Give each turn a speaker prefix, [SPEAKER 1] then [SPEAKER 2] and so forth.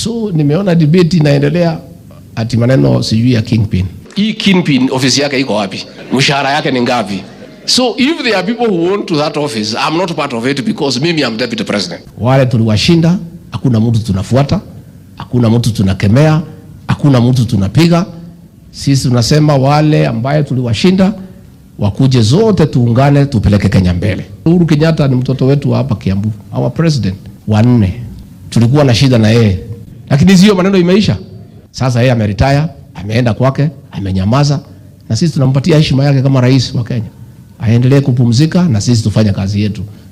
[SPEAKER 1] So nimeona debate inaendelea ati maneno sijui ya kingpin. Hii kingpin ofisi yake iko wapi? Mshahara yake ni ngapi? So if there are people who want to that office, I'm not part of it because mimi am deputy president. Wale tuliwashinda, hakuna mtu tunafuata, hakuna mtu tunakemea, hakuna mtu tunapiga. Sisi tunasema wale ambaye tuliwashinda wakuje zote tuungane tupeleke Kenya mbele. Uhuru Kenyatta ni mtoto wetu wa hapa Kiambu, our president wanne. Tulikuwa na shida na yeye, lakini sio maneno imeisha. Sasa yeye ameretire, ameenda kwake, amenyamaza, na sisi tunampatia heshima yake kama rais wa Kenya. Aendelee kupumzika na sisi tufanye kazi yetu.